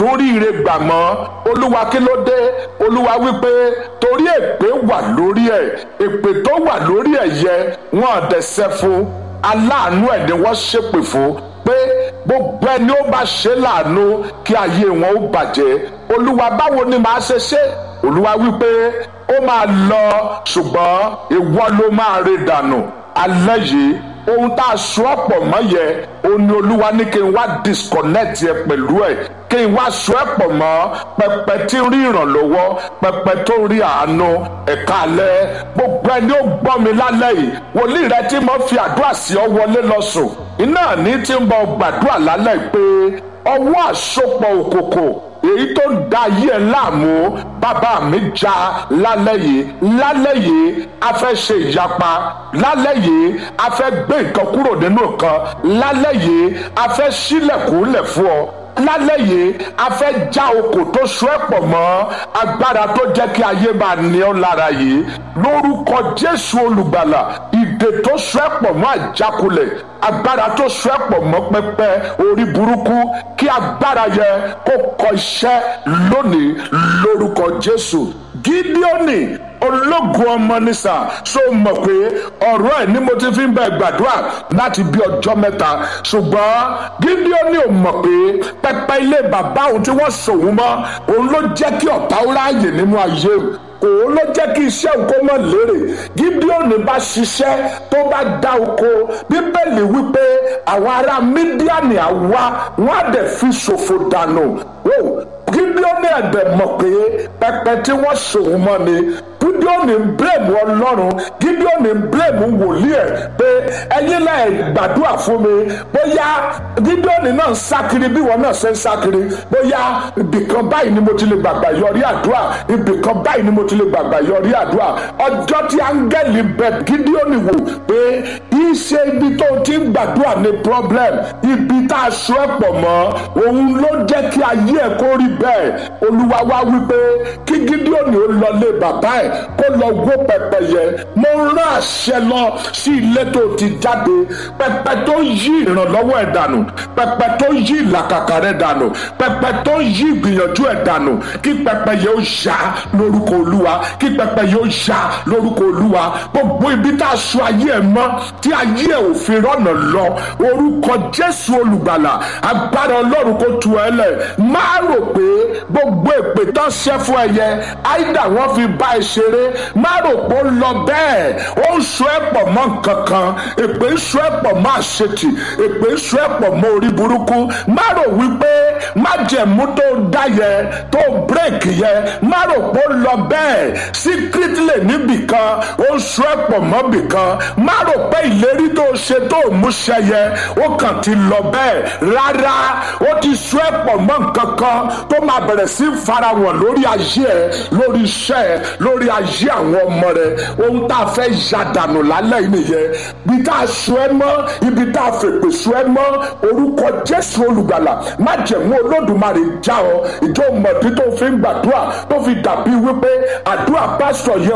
tún rí ire gbà mọ́ olúwa kí ló dé olúwa wípé torí èpè wà lórí ẹ̀ èpè tó wà lórí ẹ̀ yẹ wọ́n dẹ̀sẹ̀ fún aláàánú ẹ̀ ni wọ́n ṣépè fún pé gbogbo ẹni ó bá ṣe láàánú kí ayé wọn ó bàjẹ́ olúwa báwo ni màá ṣe ṣe olúwa wípé ó máa lọ ṣùgbọ́n ìwọ ló máa rí dànù alẹ́ yìí ohun tá a sọ ọ̀pọ̀ mọ́ yẹ òun ni olúwa ní kí n wá disconnect yẹ pẹ̀lú ẹ̀ kí n wá sọ ẹ̀ pọ̀ mọ́ pẹpẹ tí ń rí ìrànlọ́wọ́ pẹpẹ tó ń rí àánú ẹ̀ka alẹ́ gbogbo ẹni ó gbọ́ mi lálẹ́ yìí wòlíì rẹ tí mo fi àdúrà sí ọ wọlé lọ sùn iná ní tí ń bọ gbàdúrà lálẹ́ pé ọwọ́ àsopọ̀ òkòkò èyí tó ń da ayé ẹ láàmú bàbá mi já lálẹ́ yìí lálẹ́ yìí a fẹ́ ṣe ìyapa lálẹ́ yìí a fẹ́ gbé nǹkan kúrò nínú nǹkan lálẹ́ yìí a fẹ́ ṣílẹ̀kùnlẹ̀ fún ọ lálẹ́ yìí a fẹ́ já okò tó so ẹ́ pọ̀ mọ́ agbára tó jẹ́ kí ayé máa ní ọ́ lára yìí lórúkọ jésù olùgbàlà ìdè tó so ẹ́ pọ̀ mọ́ àjákulẹ̀ agbára tó so ẹ́ pọ̀ mọ́ pẹpẹ orí burúkú kí agbára yẹ kó kọ iṣẹ́ lónìí lórúkọ jésù gídíọ́nì ológun ọmọ nìsà so mọ̀ pé ọ̀rọ̀ ẹ̀ ni mo ti fi ń bẹ gbàdúrà láti bí ọjọ́ mẹ́ta ṣùgbọ́n gídíọ́nì ò mọ̀ pé pẹpẹ ilé bàbá òun tí wọ́n sòun mọ́ òun ló jẹ́ kí ọ̀tá ó ráàyè nínú ayé òun ló jẹ́ kí iṣẹ́ òun mọ̀ lérè gídíọ́nì bá ṣiṣẹ́ tó bá dá oko bíbélì wípé àwọn ará mídíàní àwa wọn á dẹ̀ fi ṣòfò dànù gídíọ́nì ẹ̀dẹ̀ mọ̀ pé pẹpẹ tí wọ́n sòun mọ́ ni gídíọ́nì ń bílẹ̀mù ọlọ́run gídíọ́nì ń bílẹ̀mù wòlíì ẹ̀ pé ẹ̀yin láì gbàdúrà fún mi bóyá gídíọ́nì náà ń sákiri bí wọn náà ṣe ń sákiri bóyá ibìkan báyìí ni mo ti lè gbàgbà yọrí àdúrà ibìkan báyìí ni mo ti lè gbàgbà yọrí àdúrà ọjọ́ tí áńgẹ́lì bẹ gídíọ́nì wò pé iṣẹ́ ibi tó ti ń gbàdúrà ní problem ibi tá a sọ ẹ̀ pọ̀ mọ́ òun ló jẹ́ kí ayé ẹ̀ kó rí bẹ́ẹ̀ olúwa wá wípé kí gídíọ́nì ó lọ lé bàbá ẹ̀ kó lọ wó pẹpẹ yẹ mo rán àṣẹ lọ sí ilé tó ti jáde pẹpẹ tó yí ìrànlọ́wọ́ ẹ̀ dànù pẹpẹ tó yí ìlàkàkà rẹ̀ dànù pẹpẹ tó yí ìgbìyànjú ẹ̀ dànù kí pẹpẹ yẹ ó yá lórúkọ olúwa kí pẹpẹ yẹ ó yá lórúkọ olúwa gbogbo ibi tá a sọ ayé ẹ̀ mọ́ tí ayé ẹ̀ ò fi rọ́nà lọ orúkọ jésù olùgbàlà agbára ọlọ́run kò tu ẹ lẹ̀ má rò pé gbogbo èpè tán ṣẹ́ fún ẹyẹ áìdá wọn fi bá ẹ ṣeré má rò pé ó lọ bẹ́ẹ̀ ó ń sọ ẹ́ pọ̀ mọ́ nǹkan kan èpè ń sọ ẹ́ pọ̀ mọ́ àṣetì èpè ń sọ ẹ́ pọ̀ mọ́ orí burúkú má rò wípé májẹ̀mú tó dá yẹ tó bírèkì yẹ má rò pé ó lọ bẹ́ẹ̀ síkírítìlẹ̀ níbìkan ó ń sọ ẹ́ pọ̀ mọ́ bìkan má rò pé ìlérí tó ṣe tó mú ṣẹ yẹ ó kàn ti lọ bẹ́ẹ̀ rárá ó ti sọ ẹ́ pọ̀ mọ́ nǹkan kan tó máa bẹ̀rẹ̀ sí farahàn lórí ayé ẹ lórí iṣẹ́ ẹ lórí ayé àwọn ọmọ rẹ ohun tá a fẹ́ ya dànù lálẹ́ yìí nìyẹn ibi tá a sọ ẹ mọ́ ibi tá a fèpè sọ ẹ mọ́ orúkọ jésù olùgbàlà má jẹ̀mú olódùmarè já ọ ìjọ mọ̀tí tó fi ń gbàdúrà tó fi dàbí wípé àdúrà pásítọ̀ yẹ